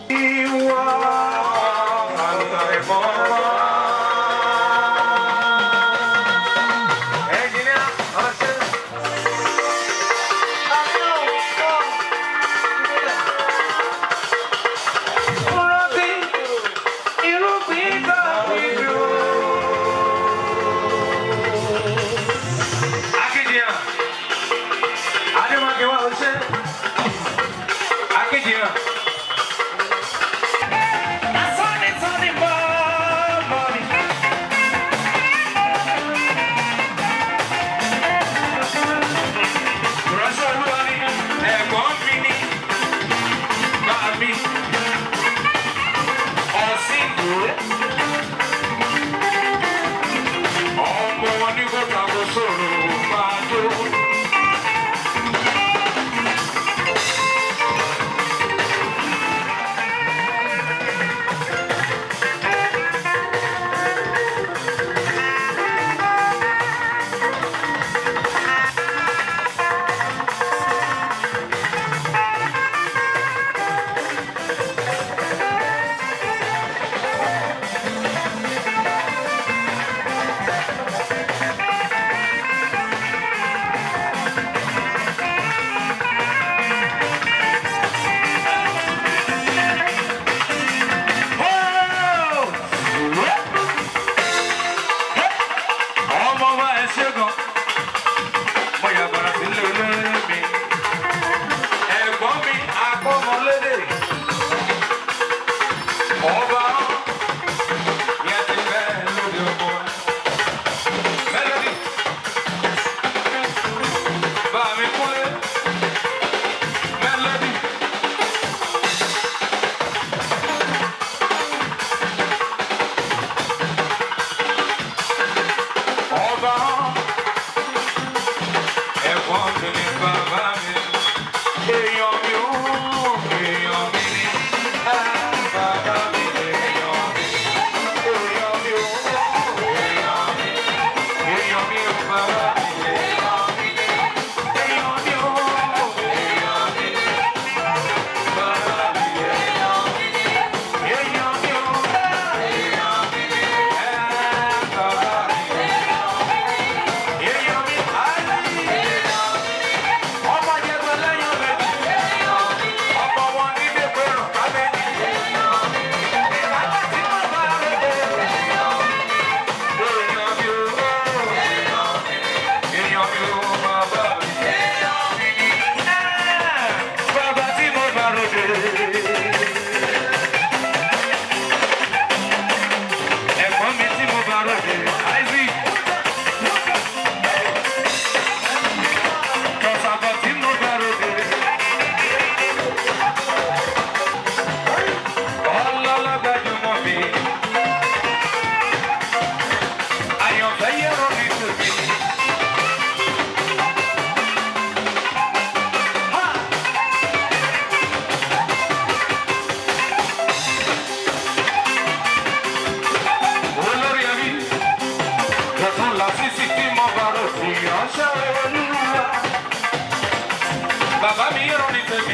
Ìwọ àlùkò ẹ̀fọ́ wá. Ẹnjìníà ọ̀ṣẹ́. Rántí irúgbìn tàbí dúró. Akíndìyàn, Adéwákẹ́ wá ọṣẹ́. Akíndìyàn. Asọ́ni sọ́ni bọ́ mọ́ni. Ránṣẹ́ olúwa ni ẹ̀gbọ́n mi ní bá mi. Ọ̀sìn ìwé. Ọmọ wọn ní kó tako sọ̀rọ̀ máa tó. Ọmọ wa ẹ ṣe gan. Mo yà bàrà sí ilé olóyè mi. Ẹ̀gbọ́n mi akọ́mọlédè. Ọba ni ẹ ti fẹ́ lóde ọkọ. Mélòdì. Bá mi kúnlé. Mélòdì. Ọba ẹ̀gbọ́n mi ni bàbá mi. Èèyàn mi ò èèyàn mi ni bàbá mi èèyàn mi. Èèyàn mi ò èèyàn mi. Èèyàn mi ò bàbá mi èèyàn mi. Èèyàn mi ò èèyàn mi. Bàbá mi èèyàn mi. Èèyàn mi ò èèyàn mi. Bàbá mi èèyàn mi. Ọmọ jẹgbẹ́ lẹ́yìn méjì. Ọmọ wọn ní dèbò rọ̀ kábẹ́ẹ̀dì. Ìdájọ́ tí mo bá rẹ̀ dé. Èèyàn mi ò. Èèyàn mi ò bàbá mi. Bàbá tí mo bá rẹ̀ dé. Ẹ̀gbọ́n mi tí mo bá rẹ̀ dé. Isaac. Kọ̀sàkọ̀ tí mo bá rẹ̀ dé. Ọlọ́lọ́gbàjúmọ̀ mi. Àyànfẹ́ yẹ̀rọ mi tòbí. Olórí ẹbí, lọ́tún làṣìṣì tí mo bá rò sí ọ̀ṣẹ́ olúwa. Bàbá mi yẹ̀rọ ní tèmi.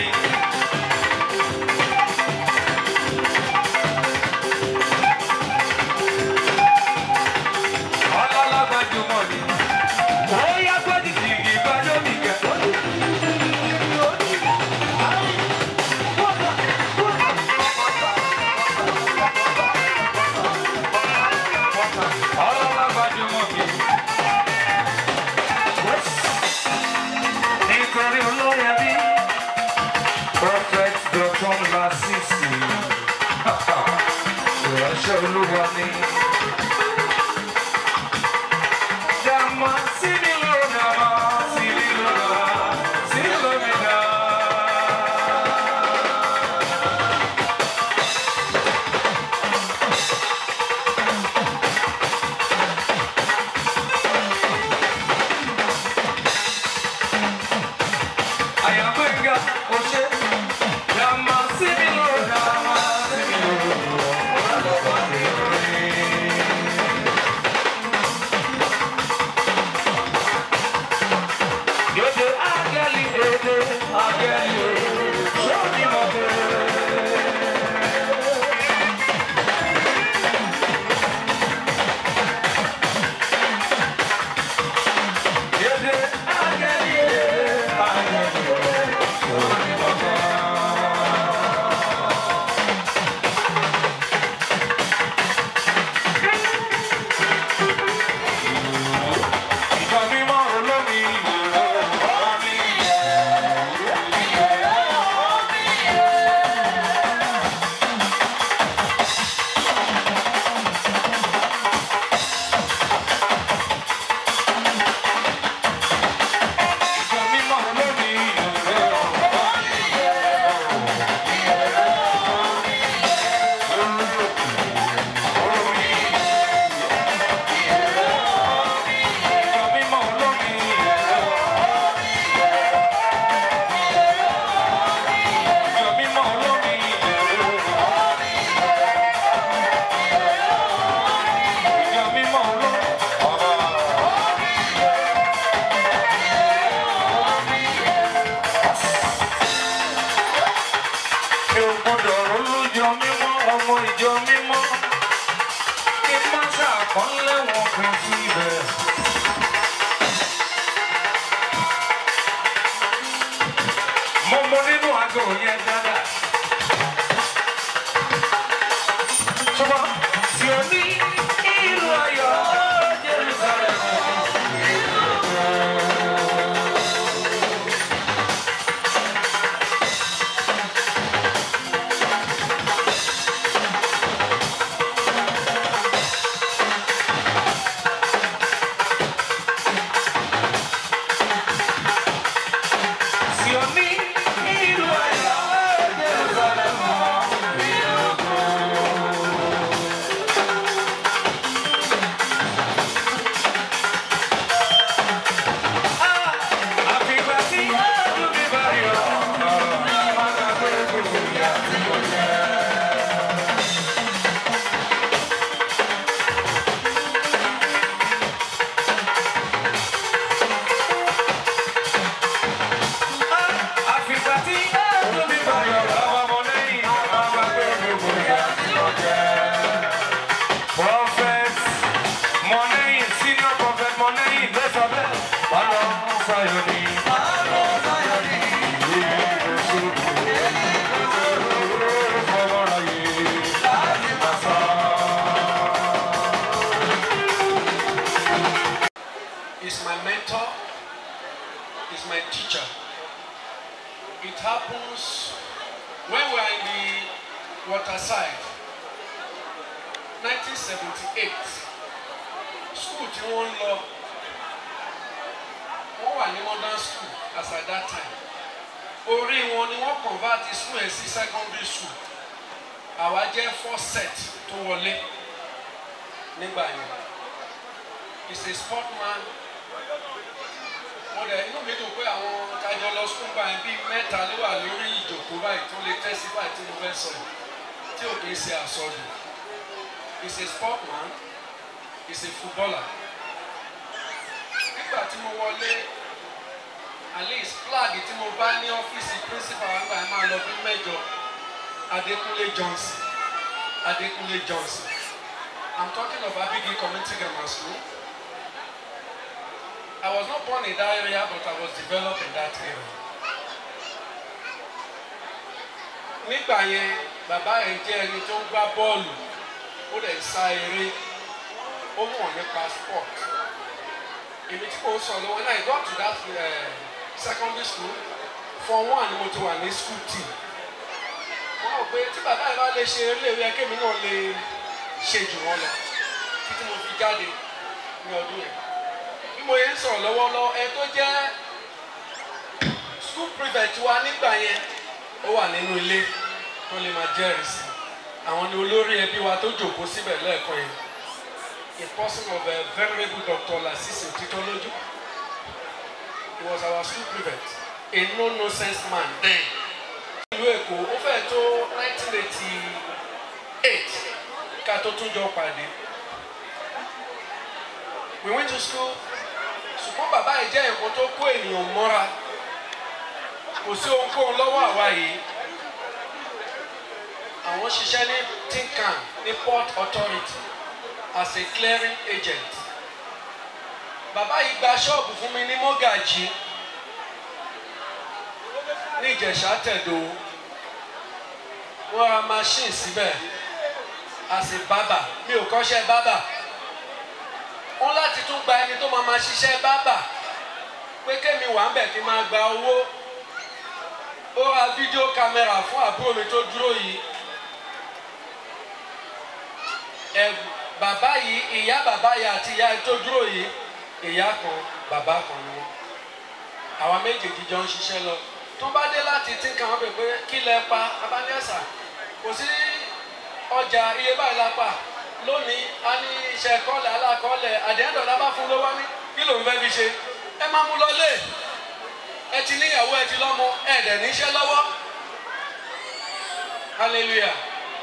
Ọlọ́lọ́gbàjúmọ̀ mi. Ó yá gbọ́dì jìgì gbájọ́ mi kẹ́. Ọlọ́lọ́gbàjúmọ̀ mi. Nítorí olóyè bí. Prophet Dr. Lasisi. Ìránṣẹ́ olúwa ni. Dàmọ́ sí mi ló dàmọ́ sí mi ló dàmọ́ sí mi ló mi dà. Àyàngbẹ́ngà kò ṣe. Dàmọ́ sí mi ló dàmọ́ sí mi ló dàmọ́. Yóò agẹ́lì èdè agẹ́lì èdè sọ́ni mọ̀ bẹ́ẹ̀. àkọlé wọn pín síbẹ̀. mo mọ nínú àgọ́ yẹn dáadáa. ṣùgbọ́n tí o ní ìlú ayọ̀ Jerusalem. tí o ní ìlú ayọ̀ Jerusalem. Àfìgbà tí ọdún mi bá yọ, máa gbàgbé gbogbo ìyà tí mo jẹ. Àfìgbà tí ọdún mi bá yọ, àwọn ọmọ lẹ́yìn máa gbàgbé gbogbo ìyà tí mo jẹ. Prophet Mọ̀nẹ́yìn, senior prophet Mọ̀nẹ́yìn, lẹ́sọ̀ bẹ́ẹ̀, wà lọ sáyọ̀ ni. is my mentor, is my teacher. It happens when we are in the waterside. 1978, school tí wọ́n ń lọ, wọ́n wà ní modern school as at that time. Orí wọn ni wọ́n convert school ẹ̀ sí secondary school. Àwa jẹ́ first set tó wọlé nígbà yẹn. He's a sportman mo dẹ̀ inú mi dùn pé àwọn kájọ lọ sukùn báyìí bíi mẹ́ta ló wà lórí ìjòkó báyìí tó lè testify tí mo fẹ́ sọ yìí tí ò kì í ṣe àsọdù he's a sportman he's a footballer nígbà tí mo wọlé at least flag tí mo bá ní ọ́fíìsì principal àgbà ẹ̀ máa lọ bí mẹ́jọ Adékúnlé Johnson Adékúnlé Johnson I'm talking of Abigi Community Grammar School. I was not born in that area, but I was developed in that area. Nígbà yẹn, bàbá yẹn jẹ́ ẹni tó ń gbá bọ́ọ̀lù, ó dẹ̀ ń sá eré, ó mọ̀ nípa sport. Èmi tí mo sọ lọ́wọ́ náà, I got to that uh, secondary school, form one ni mo ti wà ní school team. Wọ́n rò pé tí bàbá yẹn bá lè ṣe eré ìwé ẹ̀kẹ́ mi náà lè ṣe jù wọ́n lọ, títí mo fi jáde ní ọdún yẹn bí mo yẹn ń sọ̀rọ̀ lọ́wọ́lọ́wọ́ ẹ tó jẹ́ school prefect wa nígbà yẹn ó wà nínú ilé tó lè máa jẹ́rìí sí àwọn ni olórí ẹbí wa tó jòkó síbẹ̀ lẹ́ẹ̀kan yẹn a person of a venerable doctor Lasisi Otitoloju he was our school prefect a no nonsense man then ìlú Èkó ó fẹ́ tó 1988 ká tó tún jọ pàdé we went to school ṣùgbọ́n bàbá yìí jẹ́ nǹkan tó kó ènìyàn mọ́ra kò sí ohunkóhun lọ́wọ́ àwa yìí àwọn ṣiṣẹ́ ní tinkan ní port authority as a clearing agent bàbá yìí gba ṣọ́ọ̀bù fún mi ní mọ́gàjì ní ìjẹ̀ṣà tẹ̀dó wọ́n ra machine síbẹ̀ as a barber mi ò kọ́ṣẹ́ barber wọ́n láti tún gba ẹni tó máa ma ṣiṣẹ́ bábà pé kémi wà ń bẹ̀ kí n máa gba owó ó ra fídíò kámẹ́rà fún àbúrò mi tó dúró yìí ẹ bàbá yìí ìyá bàbá yìí àti ìyá tó dúró yìí ìyá kan bàbá kan ni wọn àwa méjèèjì jọ ń ṣiṣẹ́ lọ tó bá dé láti tí nǹkan wọn bẹ̀ pé kí lẹ pa abáníyàsà kò sí ọjà iye báyìí la pa lónìí a ní iṣẹ́ kọ́lẹ̀ alákọ́lẹ̀ àdéhùn ọ̀la bá fún lówó ní kí ló ń fẹ́ fi ṣe ẹ máa mú lọ lé ẹ ti níyàwó ẹ ti lọ́mọ ẹ dẹ̀ níṣẹ́ lọ́wọ́ hallelujah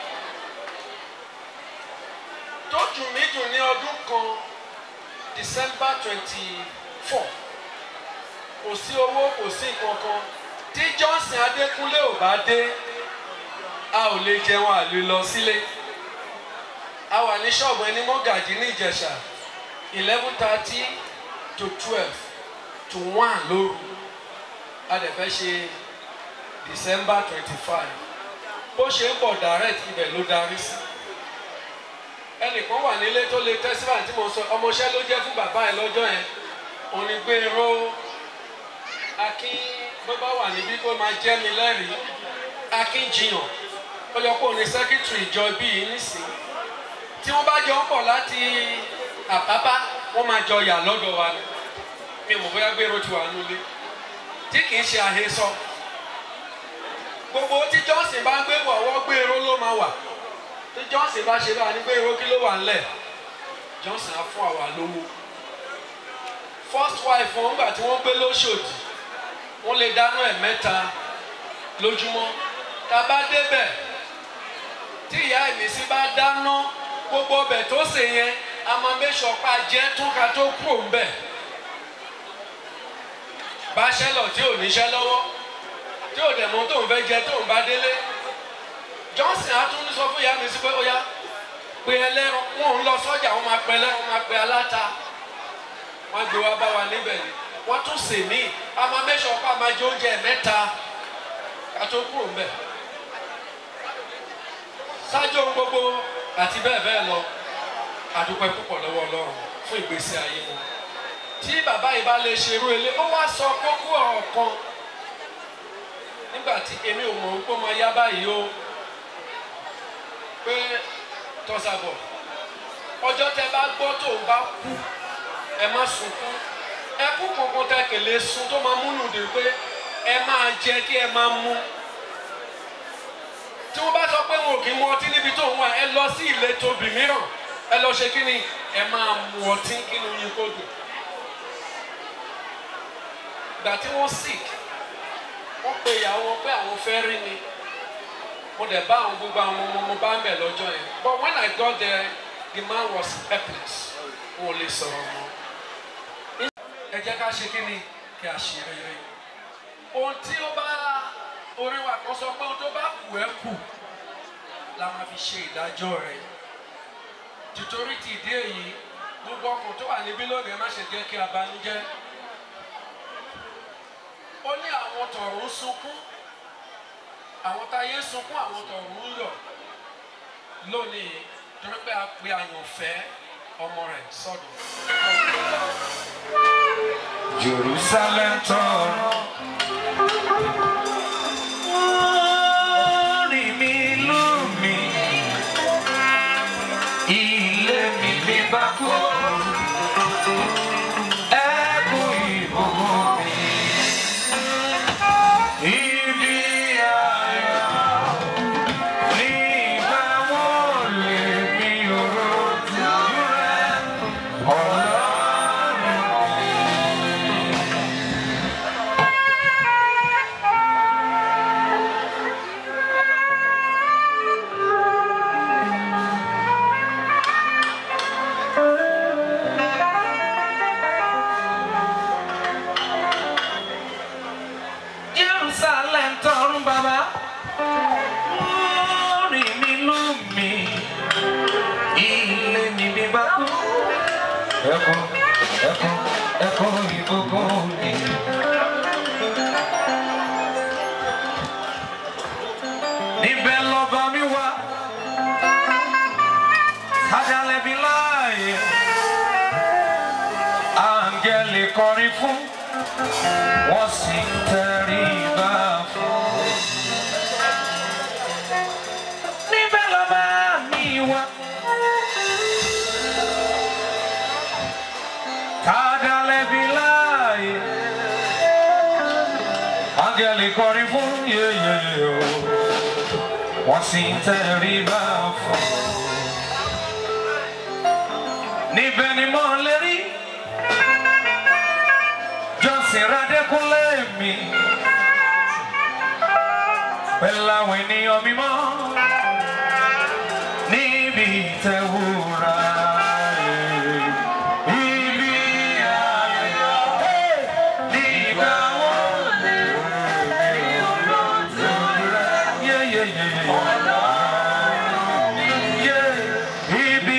tó dùn mí dùn ní ọdún kan december twenty four kò sí owó kò sí nǹkan kan tí johnson adékúnlé ò bá dé a ò lè jẹun àlè lọ sílé a wà ní ṣọ́ọ̀bù ẹni mọ́gàjì ní ìjẹ̀ṣà eleven thirty to twelve to one lóru a dẹ̀ fẹ́ ṣe december twenty five bó ṣe ń bọ̀ direct ibẹ̀ ló darí sí ẹnìkan wà nílé tó lè tẹ́síwá tí mo sọ ọmọọṣẹ́ ló jẹ́ fún bàbá ẹ̀ lọ́jọ́ yẹn òun ni gbèrò akin bó bá wà níbí kó máa jẹ́ mi lẹ́rìí akin jiyàn ó yọ kó ní sẹ́kítírì ìjọ bíi nísìnyí tí wọ́n bá jọ ń bọ̀ láti àbábá wọ́n máa jọ yà lọ́dọ̀ wa ni mi mọ̀ bóyá gbèrò ti wà nulẹ̀ tí kì í ṣe àhesọ gbogbo tí johnson bá gbé wọ̀ ọwọ́ gbèrò ló máa wà tí johnson bá ṣe bá ní gbèrò kí ló wà ńlẹ̀ johnson á fún àwa lówó first wife wọn gbà tí wọ́n gbé lóṣòdì wọ́n lè dáná ẹ̀ mẹ́ta lójúmọ́ tá a bá débẹ̀ tí ìyá ìmísí bá dáná gbogbo ọbẹ̀ tó sè yẹn a máa mẹ́sọ̀ pa jẹ́ tún ká tó kúrò ń bẹ̀. báṣẹ́lọ̀ tí ò níṣẹ́ lọ́wọ́ tí ò dẹ̀ mọ́ tó ń fẹ́ jẹ tó ń bá délé johnson á tún sọ fún ìyá mi sí pé ó yá pé ẹlẹ́ran wọn ò ń lọ sọ́jà wọn máa pẹ́ lẹ́ran máa pẹ́ aláta wọn gbé wá bá wa níbẹ̀ ni wọ́n tún sè mí a máa mẹ́sọ̀ pa máa jẹ oúnjẹ mẹ́ta ká tó kúrò ń bẹ̀ ṣáájú ohun gbogbo àti bẹ́ẹ̀ bẹ́ẹ̀ lọ àdúpẹ́ púpọ̀ lọ́wọ́ ọlọ́run fún ìgbésí ayé wọn tí bàbá yìí bá lè ṣerú ilé ó wá sọ kókó ọ̀rọ̀ kan nígbà tí èmi ò mọ̀ wípé ọmọ yá báyìí o pé tọ́sàbọ̀ ọjọ́ tẹ bá gbọ́ tó ń bá kú ẹ má sunkún ẹkú kankan tẹ kèlè sun tó máa múnú dè pé ẹ máa jẹ kí ẹ máa mú tí wọ́n bá sọ pé wọn ò kí mu ọtí níbi tó ń wà ẹ lọ sí ìletò bì mìíràn ẹ lọ ṣe kí ni ẹ máa mu ọtí kí ni yín kó dùn. ìgbà tí wọ́n sick wọ́n pe ìyàwó wọn pé àwọn fẹ́ rí mi mo dẹ̀ bá àwọn gbogbo àwọn ọmọ mo bá ń bẹ̀ lọ́jọ́ yẹn but when I got there the man was helpless wọn ò lè sọ̀rọ̀ mọ́. ẹ jẹ́ ká ṣe kí ni kí a ṣe rere ohun tí ó bá orin wa kan sọ pé ohun tó bá kù ẹ́ kù la máa fi ṣe ìdájọ́ rẹ̀ tìtorí ti ìdí èyí gbogbo ọkùnrin tó wà níbí lónìí ẹ má ṣe jẹ́ kí a banújẹ́ ó ní àwọn tọ̀run sunkún àwọn táyé sunkún àwọn tọ̀run yọ̀ lónìí torí pé a pe àyànfẹ́ ọmọ rẹ̀ sọ́dọ̀. Jerusalem tọrọ. Orí mi lù mí, ilé mi bí bá kú. Ẹkún ìbùkún mi, ibi ayọ̀. Nígbà wo lèmi ò rojú rẹ̀, Ọlọ́run Jerusalem tọrun bàbá. Orí mi lù mí, ilé mi bí bá kú. Ẹkún, ẹkún, ẹkún ìbùkún mi. Níbẹ̀ lọ́ba mi wá, sájálẹ̀ mi láàyè. Áńgẹ́lì kọrin fún wọ́n sì tẹríba fún. Níbẹ̀ lọ́ba mi wá. Kádàlẹ́ bí láàyè. Áńgẹ́lì kọrin fún yeyeye o. Wọ́n sì tẹríba fún. Níbẹ̀ ni mo lè rí. Johnson Radékúnlé mi pẹ̀lú àwọn ènìyàn mímọ́ níbi ìtẹ̀wúra ibi ayọ̀ nígbà wo lè rí olóòtú rẹ̀ yéyéyé. Yeah, ibi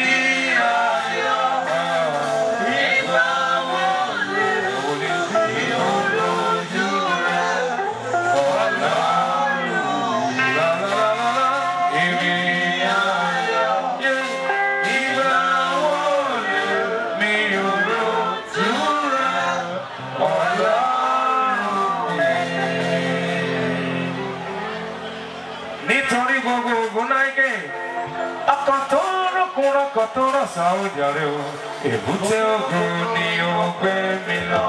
gbogbo ogun náírà ọkọ̀ tó rọ́kùn rọ́kọ̀ tó rọ̀ṣà ó jàre o èbúté ogun ni ó gbé mi lọ.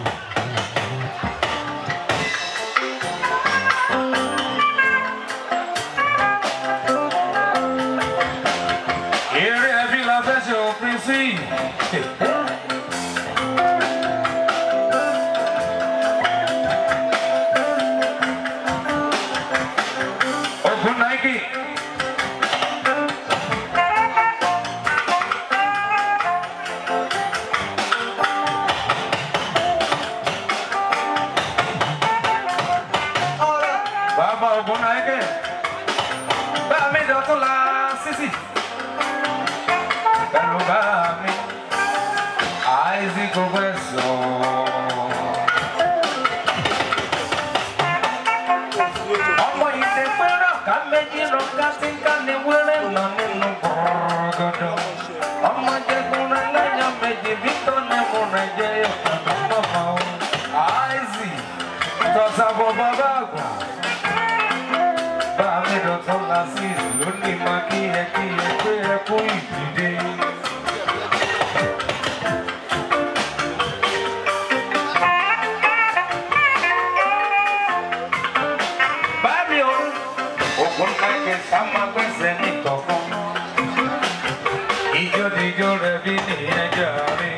eré ẹbí la fẹ́ ṣe òpin sí. ogun náírà. Bàbá ogun náírà. Bá mi dọ̀tún la sísì. Pẹ̀lú bá mi. Àìsí gbogbo ẹ̀sọ́. Ọmọ ìdè pẹ́rọ ká méjì lọ ká sí ká ní wẹ́rẹ́ nà nínú gbọ̀rọ̀gọ̀dọ̀. Ọmọ jẹkùnrin lẹ́yìn méjì bí tó ní mo rẹ̀ jẹ́ ìpàdé mọ́mọ́ o. Àìsí tọ́sàbọ̀ bàbá àgbà bá mi dọ̀tún la sí lónìí máa kí ẹ kí ẹ pé ẹ kú ìdílé. Bámi o, ògùn kàkẹ́ sáma gbẹ́sẹ̀ ní tọ̀kan. Ijó dijó rẹ̀ bí nìyẹn jàre.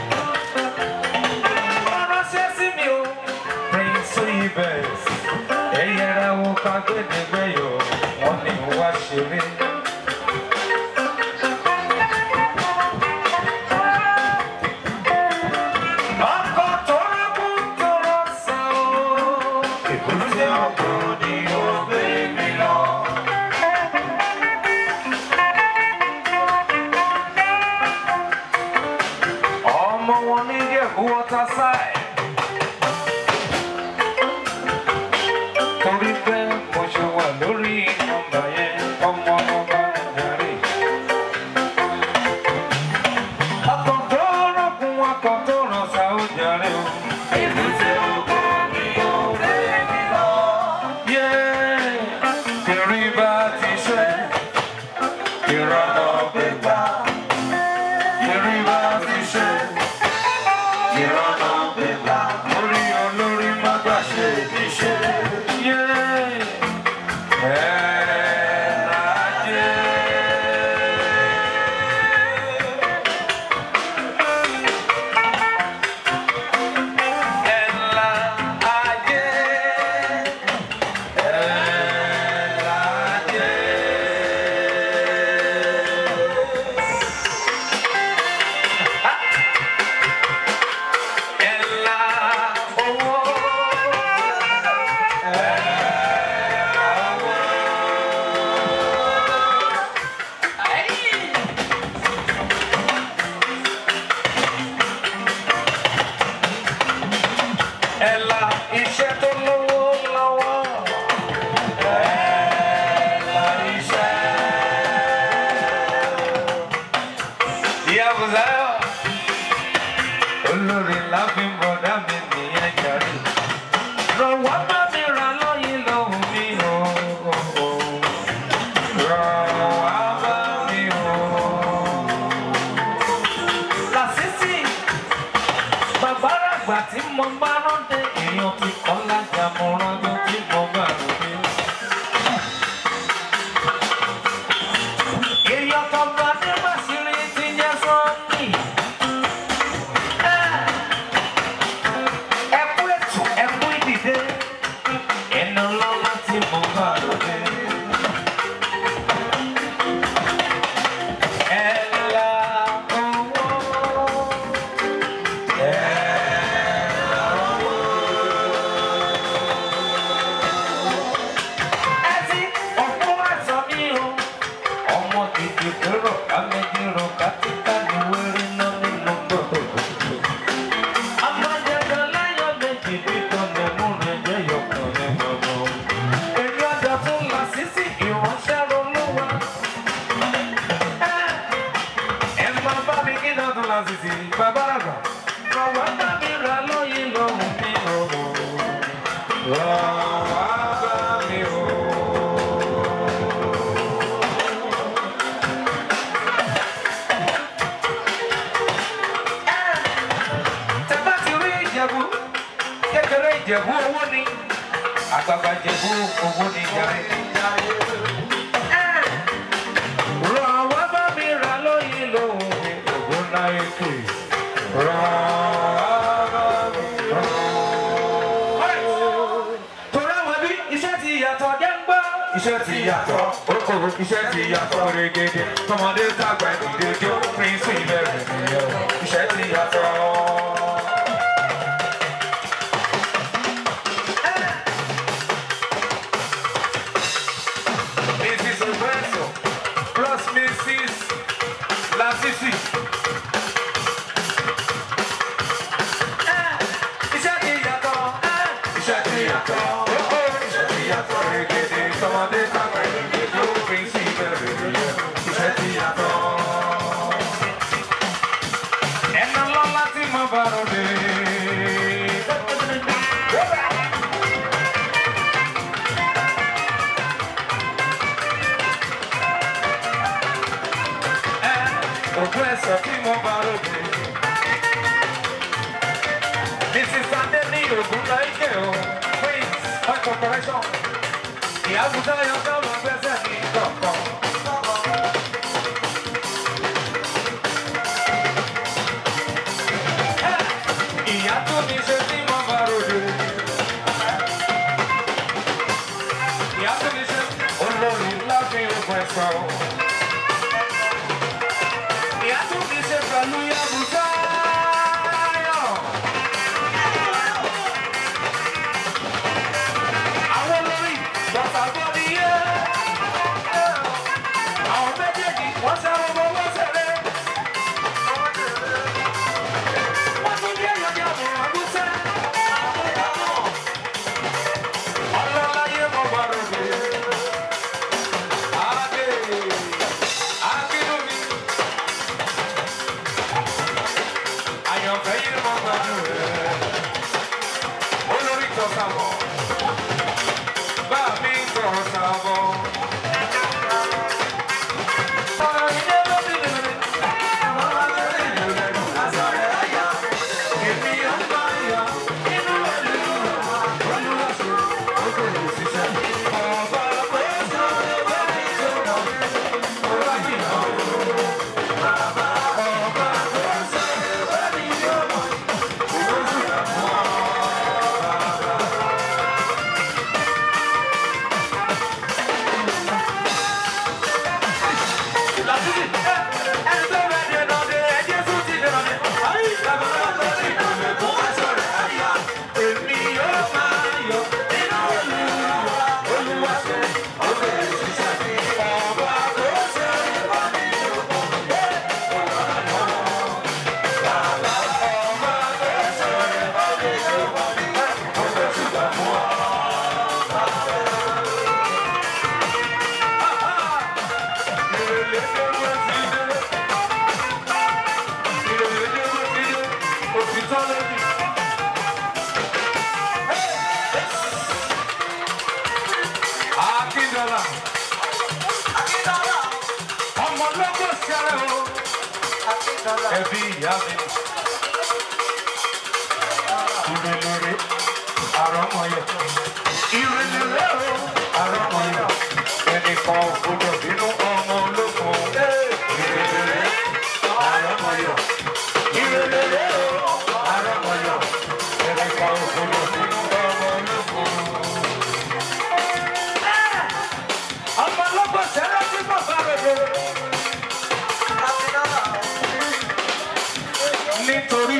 Ránṣẹ́ sí mi o, Prince Ibes ẹyẹra wo ká gbẹdẹgbẹyọ wọn ni wá ṣeré. ọkọ̀ tó rẹ́kù tó rọ́ṣà o. ìbùsẹ̀ ọkọ̀ ni ó gbé mi lọ. ọmọ wọn ní Ìjẹ̀bú waterside. torí pé mo ṣe wà lórí nọ́mbà yẹn ọmọ ọba jàre. ọkọ̀ tó rọ̀kùn ọkọ̀ tó ràn sá ó jàre o. ìbùsẹ̀ ọkọ̀ ni ó gbé mi lọ. yé kiri bá ti ṣe ìrọ̀nà gbégbá. kiri bá ti ṣe ìrọ̀nà gbégbá. orí olórí má gbà ṣe ìṣe. Ẹ̀la iṣẹ́ tó lówó lọ́wọ́. Ẹ̀la iṣẹ́. Ìyá Bùsáyọ̀. Olórí láfi bọ̀dá mi nìyẹn jàre. Rọ̀wọ́ bá mi ra lọ́yìn lọ́hùn mi o. Rọ̀wọ́ bá mi o. Làṣìṣì bàbá àgbà tí mo bá rántí èèyàn ti kọ́ lájà mo rántí tí mo bá rántí. èèyàn kan bá dé bàṣírí ti jẹ́ sọ́ọ̀nì. ẹkú ètò ẹkú ìdìde ẹnu lọ́lá tí mo bá rántí. ẹ la owó. ẹtí ọ̀pọ̀ àṣọ mi o ọmọ gidi kúrò kámẹ́jìrò kátìkà ní wẹ́rẹ́ náà nínú gbogbo. amájẹjọ lẹ́yọ̀ méjì bí tọ́lẹ̀ mú rẹ̀ jẹ́ yọkàn ní gbogbo. èmi ọjà tún là sísì ìránṣẹ́ olúwa. ẹ máa bá mi kí náà tún là sísì bàbá àgbà. rọ̀wá bá mi rà lóyìn lọ́hùn mi ọ̀rọ̀. rọ̀wá bá mi o. ìjẹ̀bú owó ni àgbàgbà ìjẹ̀bú owó ni jàre. ràn wá bá mi rà lóyìn lóhùn mi ògùn náà ètò ràn wá bá mi ràn. torí àwọn ẹbí iṣẹ́ ti yàtọ̀ jẹ́ ń gbọ́. iṣẹ́ ti yàtọ̀ okòwò iṣẹ́ ti yàtọ̀ rẹ̀gẹ̀dẹ̀ tọmọdé tàgbà ìdílé jó píríncì bẹ̀rẹ̀ nìyẹn iṣẹ́ ti yàtọ̀. Mrs. Roberto plus Mrs. Lasisi. Iṣẹ́ ti yàtọ̀. Iṣẹ́ ti yàtọ̀. Iṣẹ́ ti yàtọ̀. Rẹ̀gẹ̀dẹ̀ tọmọdé tàgbà ìdílé jó píríncì bẹ̀rẹ̀ nìyẹn iṣẹ́ ti yàtọ̀. Ẹ̀nà lọ́lá tí mo bá ròde. Òkú ẹ̀sọ́ tí mo bá ròde. Mrs. Sade ní ògùn láìké o. Queens Oil Corporation. Ìyàgùtà yọ ká máa gbẹ́sẹ̀ ní kọ̀ọ̀kan. Ìyá tó ní ṣe tí mo bá ròde. Ìyá tó ní ṣe olórí láfi ògùn ẹ̀sọ́. Ìyá tó ní ṣe pẹ̀lú Yàgùtà yọ. Àwọn olórí bàtà bọ́dí yé. Àwọn méjèèjì wọ́n sẹ́wọ́n bọ́ wọ́n sẹ́lẹ̀. Wọ́n tún ní èèyàn ní àmọ̀ àgùsẹ́. Ọlọ́láyé mo bá rògbè. Adé, Akínúmi. Àyànfẹ́ yìí mo gbàdúrà. Olórí tọ́sà bọ̀. Bá mi tọ́sà bọ̀. Akíndọ́là. Ọmọ lọ́gọ́ sẹ́rẹ̀ o. Ẹbí ìyá mi. Ìrẹ̀lẹ̀rẹ̀ àrọ́mọyọ̀. Ìrẹ̀lẹ̀rẹ̀ o àrọ́mọyọ̀. Ẹnìkan ògbódò bínú ọmọ ológun. Ìrẹ̀lẹ̀rẹ̀ àrọ́mọyọ̀. Ìrẹ̀lẹ̀rẹ̀ o àrọ́mọyọ̀. Ẹnìkan ògbódò bínú ọmọ ológun. Ọmọ lọ́gọ́ sẹ́rẹ̀ tí mo bá rẹ̀ lọ. nítorí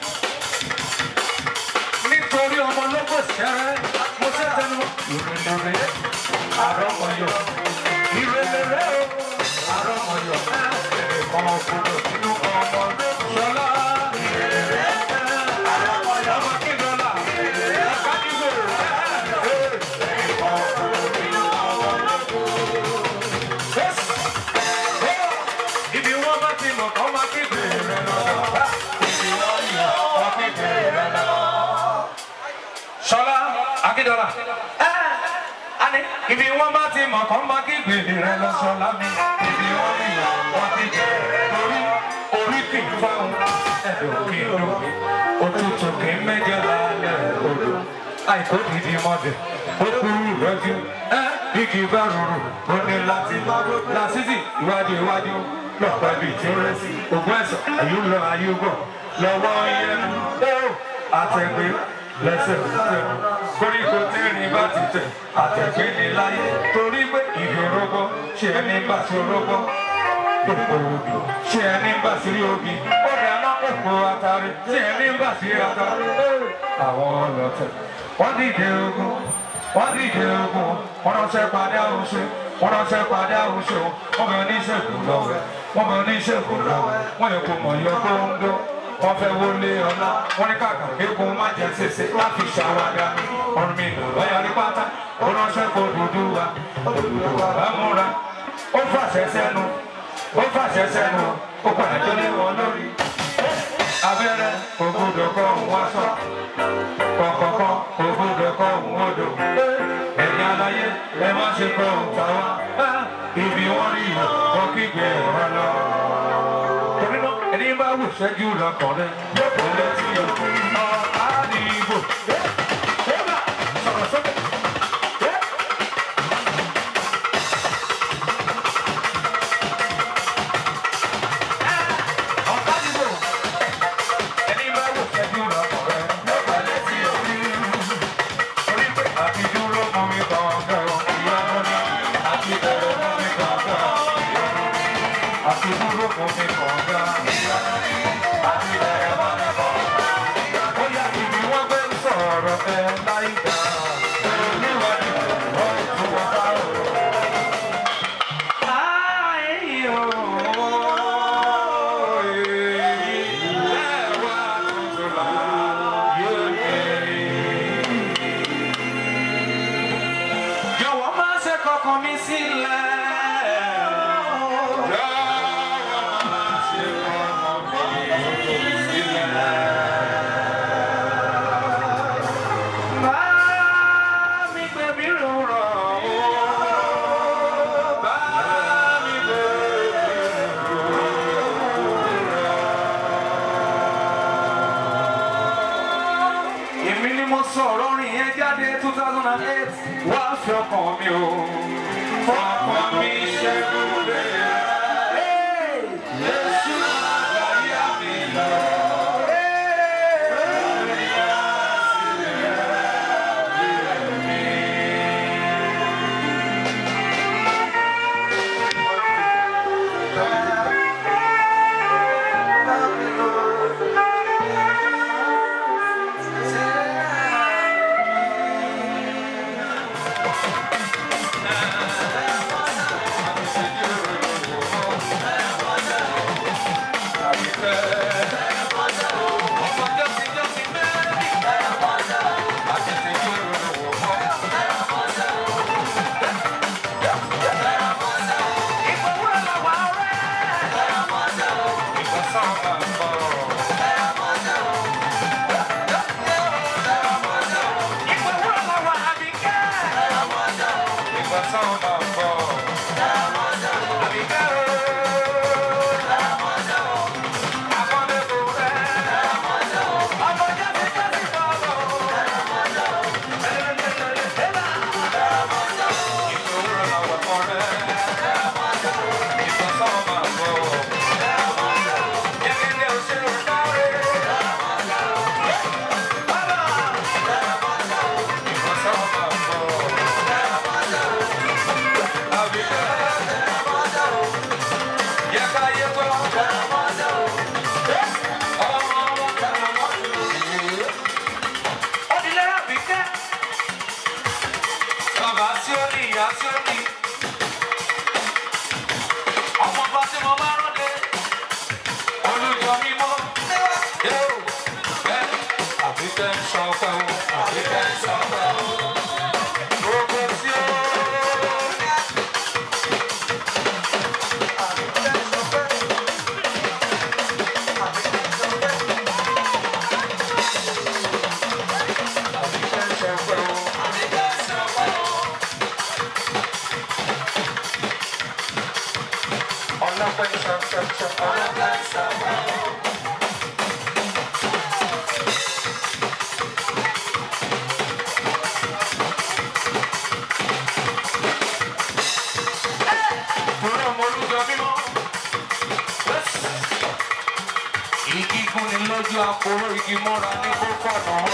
nítorí ọmọ lọ́gbọ̀ sẹ́rẹ́ mo ṣe tẹnu ìrẹ̀lẹ̀rẹ̀ àrọ́mọyọ̀ ìrẹ̀lẹ̀rẹ̀ o àrọ́mọyọ̀ ẹ̀ẹ̀kan òkúrò nínú ọmọ ṣọlá ìrẹ̀lẹ̀rẹ̀ àrọ́mọyọ̀ ọmọ kíndọ́là ọ̀ká nígbò ẹ̀ẹ̀kan òkúrò nínú ọmọ ibi wọn bá ti mọ̀ kọ́ máa kéde rẹ̀ lọ́dọ̀. Ibi wọn yọ ọ́ kéde rẹ̀ lọ́dọ̀. Ṣọlá Akíndọ́lá. Ani ibi wọn bá ti mọ̀ kọ́ máa kéde rẹ̀ lọ Ṣọlá mi. Ibi wọn yọ ọ́ kéde rẹ̀ lórí. Orí kì í fáwọn ẹ̀dùn kì í dùn. Òtútù kì í mẹ́jọ lálẹ́ odò. àìkó dìdí mọ́dẹ̀ ó kúrú ìrọ́jú igi bá rúru ó ní láti lásìsì iwájú iwájú lọ́pàá bíi tí ó rẹ́ sí ògùn ẹ̀sán àyùlọ àyùbọ̀ lọ́wọ́ yẹn ó àtẹ̀gbé lẹ́sẹ̀ tẹ̀ koríko tẹ́rìn bá ti tẹ̀ àtẹ̀gbé ní láyé torí pé ìdòrógbó ṣe ẹni bá ti rógbó òpó obì ṣe ẹni bá sí obì ó dáná òpó atari ṣe ẹni bá sí atari àwọn ọlọ́tẹ̀ wọ́n dìde ogun wọ́n dìde ogun wọ́n ránṣẹ́ padà oṣù wọ́n ránṣẹ́ padà oṣù wọ́n bẹ oníṣègùn lọ́wọ́ wọ́n bẹ oníṣègùn lọ́wọ́ wọ́n yẹ kó mọ̀ yọ kóńdó wọ́n fẹ́ wọlé ọ̀la wọ́n ní kàkà kékun má jẹ́ ṣèṣe láti ṣàwádà ọ̀run mi lò lọ́yà ní pátá ó ránṣẹ́ kó dúdú wa dúdú wa bá múra ó fàṣẹ sẹ́nu ó fàṣẹ sẹ́nu ó padà tó lé wọn lórí abẹ́rẹ́ ògbódò kọ́ òun wá sọ kọ̀kọ̀kọ̀ ògbódò kọ́ òun odò ẹ̀yin aláyé ẹ má ṣe kọ́ òun tàwa ibi wọ́n rí ìwọ̀ kọ́ kígbe ọ̀rọ̀ lọ. torí náà ẹni bá wù ṣẹ́jú lọ́kàn rẹ̀ yóò lọ sí ọ̀tá nìbò. sọ̀rọ̀ sókè. ọ̀tá nìbò. ẹni bá wù ṣẹ́jú lọ́kàn rẹ̀ yóò lọ sí ọ̀tá torí pé àti dúró mú mi kọ̀ọ̀kan ìyanu ni àti bẹ̀rẹ̀ mú mi kọ̀ọ̀kan ìyanu ni àti dúró mú mi kọ̀ọ̀kan ìyanu ni àti bẹ̀rẹ̀ mú mi kọ̀ọ̀kan ìyanu ni. ó yá ibi wọ́n gbé ń sọ̀rọ̀ ẹ láìka olúwadì wọ́n tún wọ́n bá rò. Ayé o, èyí lẹ́wà tuntun láyé mi. Jọ̀wọ́ má ṣe kọkàn mi sílẹ̀. Jọ̀wọ́ má ṣe kọkàn mi sílẹ̀. Bá mi gbé mi rọrọ̀ o. Bá mi gbé mi rọrọ̀. Èmi ni mo sọ̀rọ̀ orin yẹn jáde two thousand and eight wá fi ọkàn mi o fọkàn mi ṣẹ́gun lé Jésù àgbáyé mi lọ. Bàbá tí ó ní ìyá tí ó ní. Ọmọ bá tí mo máa rọ́lé. Olùjọ mímọ́. Yóò bẹ́ àbí tẹ́ ń sọ pé o. Àbí tẹ́ ń sọ pé o. Gbogbo tí ó. Àbí tẹ́ ń sọ pé o. Ọlọ́pẹ́ ń sọ sọ sọ ọlọ́pẹ́ ń sọ. fojú àpòrò igi mọ́ra ní kókó ọ̀nà wọn.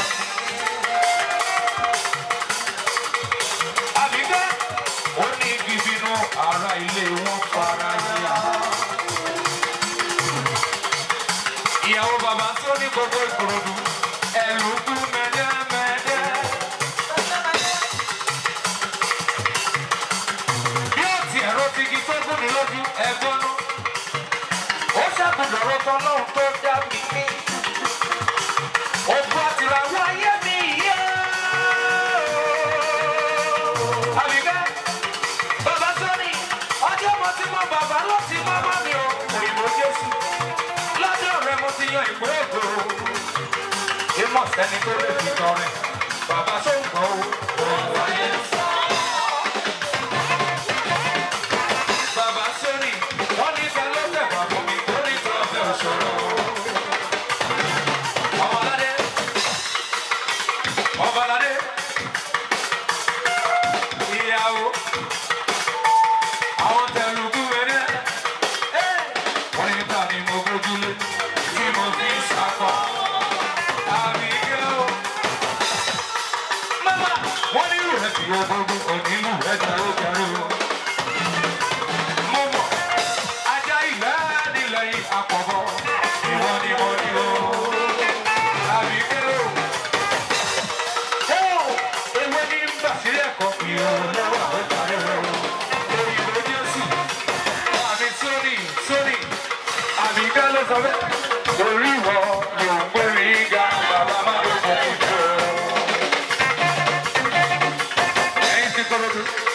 àbíkẹ́ ó ní igi bínú ara ilé wọn fara yíya. ìyàwó bàbá tó ní gbogbo ìkòròdú ẹ̀rù kú mẹ́dẹ́mẹ́dẹ́. bí ó ti ẹ̀rọ ti igi tó gùn ní lójú ẹ̀gbọ́n náà ó ṣàkùnrin ọ̀rọ̀ tán lọ́hùn tó dá mi ní. ògùn àtìràwọ̀ ayé mi yé. àbíkẹ́ bàbá sọ́ni ọjọ́ mo ti mọ bàbá ló ti mọ́ mọ́ mi o. òyìnbó jésù lọ́dọ̀ rẹ mo ti yan ìpín ògo. ìmọ̀ sẹ́ni tó lè fi tọrẹ bàbá tó ń gbọ́ o. òun ayé ń sọ. Bàbá sórí, wọ́n ní ká ló tẹ̀wá fún mi, ó ní tí wọ́n fẹ́ òṣòro. Ọmọládé, ọmọládé, ìyàwó, àwọn tẹ̀lùkù wẹ̀rẹ̀. Wọ́n ní ta ni mo gbójúlé, tí mo fi ṣàkọ. Àbí kí ó. Mama, wọ́n ní ìrù rẹ̀ fi ogógún, òní ìlú rẹ̀ jẹ́ ó kẹrù mo mọ̀ ajá ilẹ̀ nílẹ̀ yìí àpọ̀bọ̀ ìwọ ni mo ní o. àbí kéré o. ó ewé ní gbà sílẹ̀ ẹ̀kọ́ ìrọ̀rùn lọ́wọ́ àwọn ìtàrí rẹ̀ o. òyìnbó jésù àmì sórí sórí àmì ká ló sọ bẹ́ẹ̀. orí ìwọ ló ń gbérí ga bàbá má ló kọ́ fún jù. ẹ̀yin ti kọ́ lọ́dún.